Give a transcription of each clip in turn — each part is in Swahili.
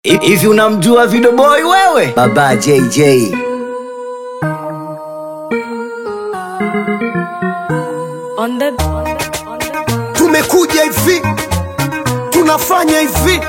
Hivi unamjua Video Boy wewe? Baba JJ. On the, on the, on the. tumekuja hivi tunafanya hivi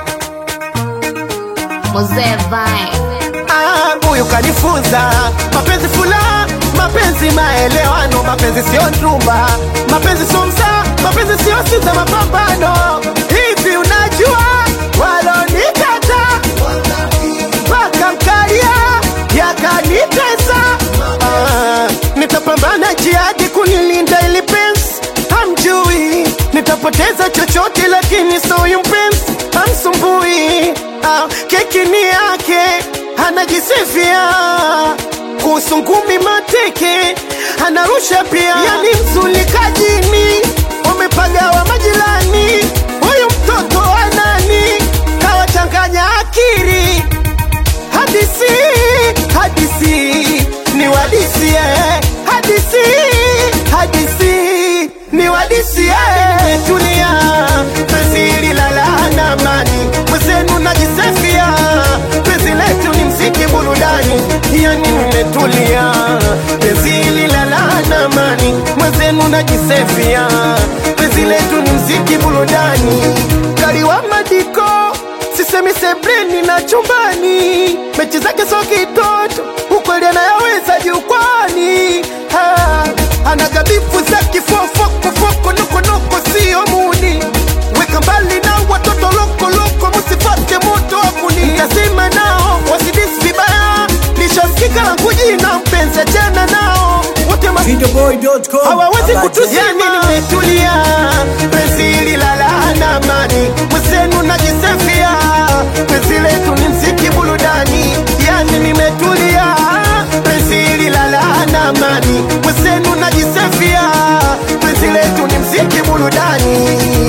Mzee Vine. Ah, huyu kanifunza mapenzi fula mapenzi maelewano mapenzi sio ndumba mapenzi sio msaa mapenzi sio sita mapambano hivi unajua walonikata mpaka mkalia yakanitesa ah, nitapambana jihadi kunilinda ili pensi hamjui nitapoteza chochote lakini soyu mpenzi hamsumbui ah, keki ni yake anajisifia kuhusu ngumi mateke anarusha pia yani mzulikajini wamepagawa majirani huyu mtoto wa nani kawachanganya akiri hadisi hadisi ni wadisi eh. hadisi hadisi ni wadisi eh. tulia penzi lalana amani mwezenu najisefia penzi letu ni mziki burudani yani nimetulia penzi lalana amani mwezenu najisefia penzi letu ni mziki burudani kaliwa madiko sisemi sebleni na chumbani, mechi zake so kitoto, ukweli anayaweza jukwani. Ah, Anagabifu za kifofokofoko, nokonoko sio muni, weka mbali na watoto lokoloko, musifate moto wa kuni. Nitasema nao wasidisi vibaya, nishasikika la kujina mpenzi, achana nao wote ma Videoboy.com. hawawezi Baba kutuzia JJ. mimi nimetulia penzi lilala na amani mwenzenu najisefia penzi letu ni mziki burudani yani nimetulia penzi lilala na amani mwenzenu najisefia penzi letu ni mziki burudani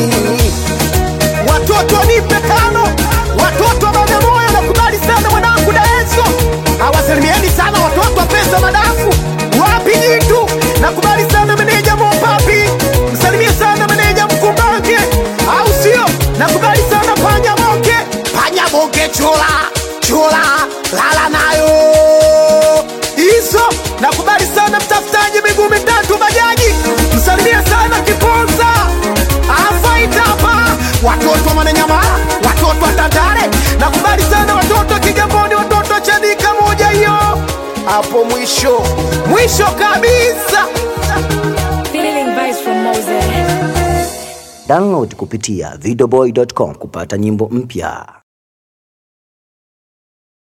watoto nipe tano watoto wa bagamoyo nakubali sana mwanangu daeso awasalimieni sana watoto wa pesa madafu wapi jitu nakubali sana meneja mopapi msalimie sana meneja mkumbange au sio nakubali sana panya moke panya moke chula chula lala nayo hizo nakubali sana mtafutaji miguu mitatu bajaji msalimie sana kiponza afaitapa watoto wa mananyamala watoto wa tandale nakubali sana watoto wa kigamboni watoto wa chanika moja hiyo hapo mwisho mwisho kabisa Feeling vibes from Moses. Download kupitia videoboy.com kupata nyimbo mpya.